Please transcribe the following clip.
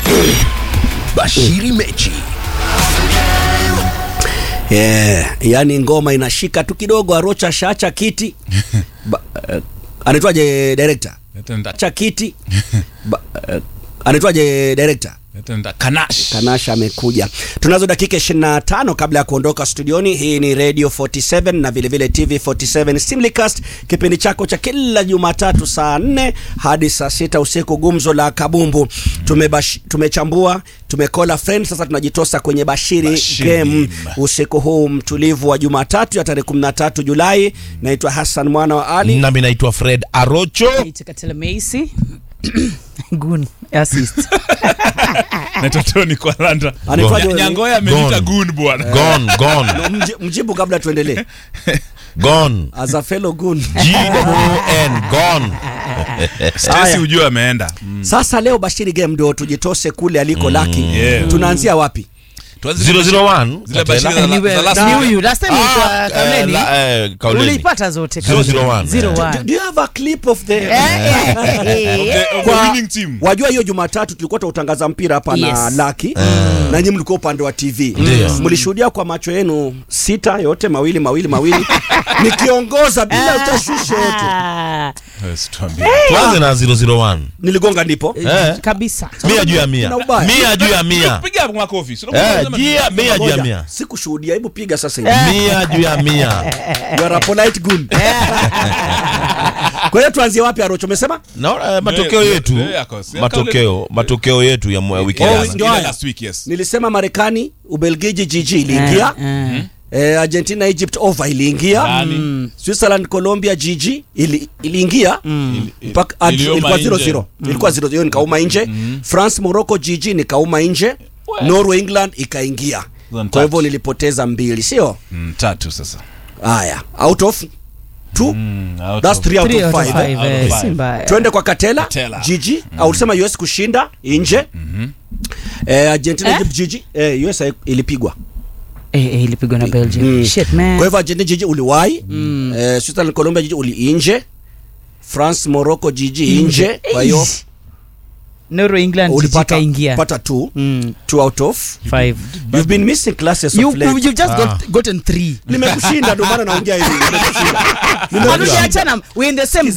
Bashiri mechi. Yeah, yani ngoma inashika tu kidogo, Arocha shaacha kiti ba, uh, anaitwaje director cha kiti ba, uh, anaitwaje director Kanash. Tanasha amekuja. Tunazo dakika 25 kabla ya kuondoka studioni. Hii ni Radio 47 na vile vile TV 47 Simlicast, kipindi chako cha kila Jumatatu saa 4 hadi saa sita usiku, gumzo la kabumbu. Tumebash, tumechambua tumekola friend, sasa tunajitosa kwenye Bashiri, Bashiri game game. usiku huu mtulivu wa Jumatatu ya tarehe 13 Julai. Naitwa Hassan mwana wa Ali. Nami naitwa Fred Arocho. Itakatela Meisi Gun assist. Naitwa Tony kwa Landa. Anaitwaje Nya- wewe? Nyangoya ameniita Gone. gun bwana. Gone, gone, Mji- Mjibu kabla tuendelee. gone. As a fellow goon. G-O-N, gone. Stacy Haya. ujue ameenda. Sasa leo Bashiri game ndio tujitose kule aliko Laki. yeah. Tunaanzia wapi? Tuanze 001. Zile Katela. Bashiri za- Niwe- za last ni week. huyu last time ilikuwa Ah, eh, Kauleni. la- eh, Kauleni. Uliipata zote 001. Zero Eh. one. Do, do you have a clip of the Eh, eh, eh. Of the Kwa- winning team. Wajua hiyo Jumatatu tulikuwa tunautangaza mpira hapa na Yes. Laki na nyinyi mlikuwa upande wa TV. Ndio. Mlishuhudia kwa macho yenu sita yote mawili mawili mawili nikiongoza bila utashusho yote. Ah, Yes, tuambie. Tuanze na 001. Niligonga ndipo. Eh. kabisa Mia juu ya mia. Kuna ubaya. Mia juu ya mia. Piga makofi. Sio Eh, unasema- jia, mia juu ya Ngoja, mia. Sikushuhudia, hebu piga sasa hivi. Mia juu ya mia. You are a polite goon. Kwa hiyo tuanzie wapi Arocho umesema? Naona eh, matokeo Ndio, yetu, ndio yako. Si- matokeo, matokeo yetu ya mwa- wiki Oh, Oh, jana. ndio ile haya. last week, yes. Nilisema Marekani, Ubelgiji jiji iliingia. Eh, Eh, Argentina Egypt over iliingia. Nani? Mm. Switzerland Colombia GG ili, iliingia mpaka ad- Ilioma ilikuwa nje. 0-0 ilikuwa 0-0 nikauma nje France Morocco GG nikauma nje Norway England ikaingia Zone kwa hivyo tatu. nilipoteza mbili sio Mm, tatu sasa. haya out of two Mm, out that's of- 3 out three of out of 5 five, Out of eh, five. si mbaya. twende kwa Katela Katela. GG au ulisema US kushinda nje eh, Argentina Eh? Egypt GG eh, US ilipigwa Eh, eh, ilipigwa na Belgium Mm. shit man kwa hivyo Argentina jiji uliwahi eh, Switzerland Colombia jiji uli nje France Morocco jiji nje kwa hiyo Eish. Norway England ulipata ingia pata two Mm, two out of five you've been missing classes you of late you just got, gotten three nimekushinda ndio maana naongea hivi nimekushinda Hatujaachana, we're in the same